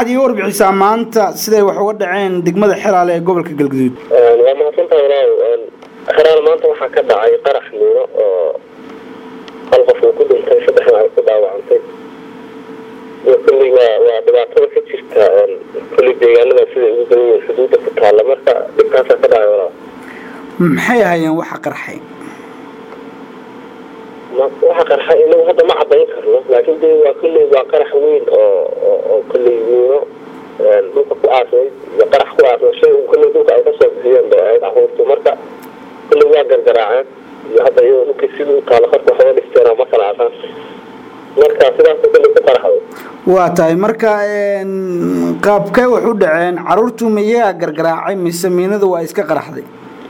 waxaad iiga warbixisaa maanta siday wax uga dhaceen degmada xeraale ee gobolka galguduud waa mahadsantahay walaaw xeraale maanta waxaa ka dhacay qarax miino oo hal qof uu ku dhintay saddexna ay ku dhaawacantay iyo kulli waa waa dhibaatada ka jirta kulli deegaanada sida ugu badan yihiin xuduudda ku taalla marka dhibkaasaa ka dhacay walaaw maxay ahaayeen waxa qarxay waxa qarxa inagu hadda ma cadayn karno laakiin de waa kulley waa qarax weyn oo oo kulley miino dhulka ku aasnayd iyo qarax ku aasnay shay kulley dhulka ay kasoo bixiyeen bay ahayd caruurtu marka kulley waa gargaraaceen iyo hadda iyadoo dhulkii sidii u taala qarka waxooga dhisteen ma kala aqaan marka sidaas kulley ku qaraxday waa tahay marka qaabkee wax u dhaceen caruurtu ma iyagaa gargaraacay mise miinadu waa iska qaraxday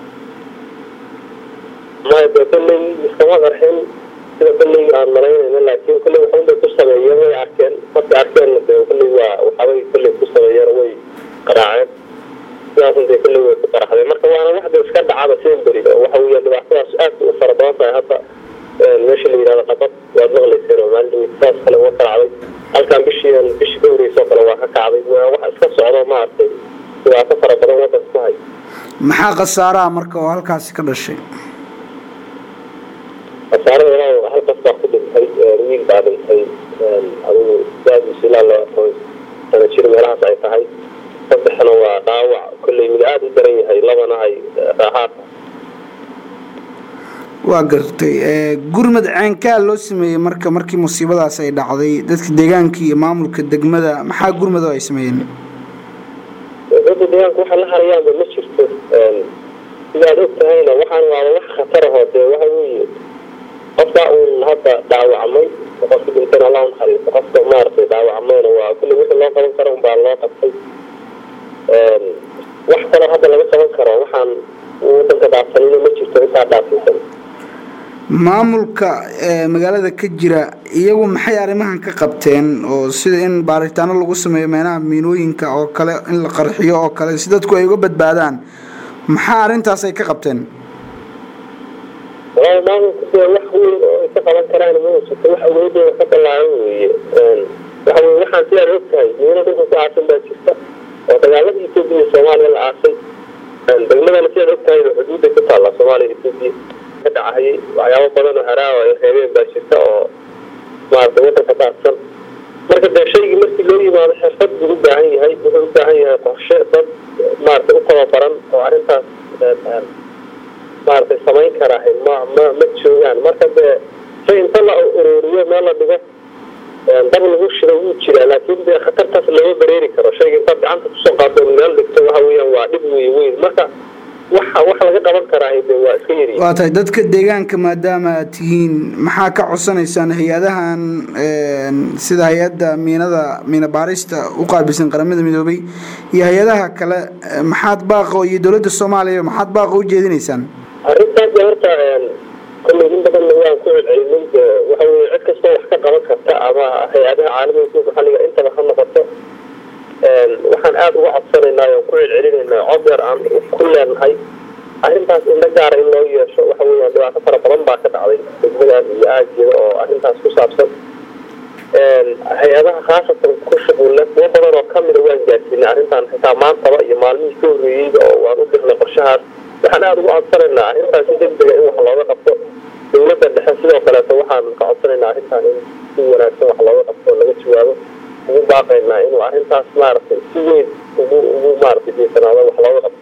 maya de kulley iskama qarxin sida kulley aan malaynayna laakiin kulley waxunbay ku sameeyeen way arkeen markay arkeenna de kulley waa waxabay kulley ku sameeyeen way qaraaceen sidaasun dee kulley way ku qaraxdeen marka waana waxda iska dhacaba semberi oo waxa weya dhibaatadaas aad u fara badan tahay hadda meesha la yidhahdo qabad waad maqlayseen oo maalin saas kale uga kacday halkan bishii bishii ka horeysoo kale waa ka kacday waa wax iska socdo maaragtay dhibaato fara badan wadanka ku hay maxaa khasaaraha marka oo halkaasi ka dhashay khasaarada walaa halkaas baa ku dhintay wiil baa dhintay adigu daadiisu ilaa loo aqoon sana jir meelahaas ay tahay saddexna waa dhaawac kolley mid aada u daran yahay labana ay raaxaad waa gartay gurmad ceenkaa loo sameeyey marka markii musiibadaas ay dhacday dadka deegaanka iyo maamulka degmada maxaa gurmado ay sameeyeen dadka deegaanka waxa la harayaanba ma jirto sidaad og tahayna waxaan waaba wax khatar ahoo dee waxa weeye qofka uun hadda dhaawacmay qofka dhintayna allah unaxariisto qofka maaragtay dhaawacmayna waa kulli wixii loo qaban karo unbaa loo qabtay wax kaloo hadda laga qaban karo waxaan wadanka dhaafsanina ma jirto intaa dhaafaysan maamulka magaalada ka jira iyagu maxay arrimahan ka qabteen oo sida in baaritaano lagu sameeyo meelaha miinooyinka oo kale in la qarxiyo oo kale si dadku ay uga badbaadaan maxaa arrintaas ay ka qabteen walaa maamulku dee wax weyn oo ay ka qaban karaan ma jirto wax awoodooda ka ballaaran weeye waxa weye waxaan sidaad og tahay miino dhulka ku aasan baa jirta oo dagaalada etoobiya iyo soomaaliya la aasay degmadana sidaad og tahay xuduudday ku taalla soomaaliya etoobiya ka dhacayay waxyaabo badan oo haraawa ay reebeen baa jirta oo maaragtay wadanka daadsan marka dee shaygii markii loo yimaado xirfad buu u baahan yahay wuxuu u baahan yahay qorshe dad maaragtay u tababaran oo arrintaas maaragtay samayn karaa ma ma ma joogaan marka dee shay inta la ururiyo meel la dhigo dab lagu shida wuu jiraa laakiin dee khatartaas lama bareeri karo shayga intaad gacanta kusoo qaado meel dhigto waxa weeyaan waa dhib wey weyn marka waxa wax laga qaban karaa de waa iska yari waa tahay dadka deegaanka maadaama aad tihiin maxaa ka codsanaysaan hay-adahan sida hay-adda miinada miina baarista u qaabilsan qaramada midoobay iyo hay-adaha kale maxaad baaqo iyo dowladda soomaaliya maxaad baaqo u jeedinaysaan arrintaas de horta kolley in badanna waan ku celcelinay de waxa weye cid kastoo wax ka qaban karta ama hay-adaha caalamiga kuwa maxalliga intaba ha noqoto waxaan aada uga codsanaynaa oon ku celcelinaynaa cod yar aan ku leenahay arrintaas indho gaara in loo yeesho waxa weeyaan dhibaato fara badan baa ka dhacday degmadan iyo aageeda oo arrintaas ku saabsan hay-adaha khaasatan ku shuqulle kuwo badan oo kamida waan gaarsiinay arrintan xitaa maantaba iyo maalmihii ka horreeyeyba oo waan u dirnay qorshahaas waxaan aada uga codsanaynaa arrintaas si degdega in wax looga qabto dowladda dhexe sidoo kaleeto waxaan ka codsanaynaa arrintan in si wanaagsan wax looga qabto oo laga jawaabo ugu baaqaynaa inuu arrintaas maaragtay si weyn ugu ugu maaragtay jeesanaado wax looga qabto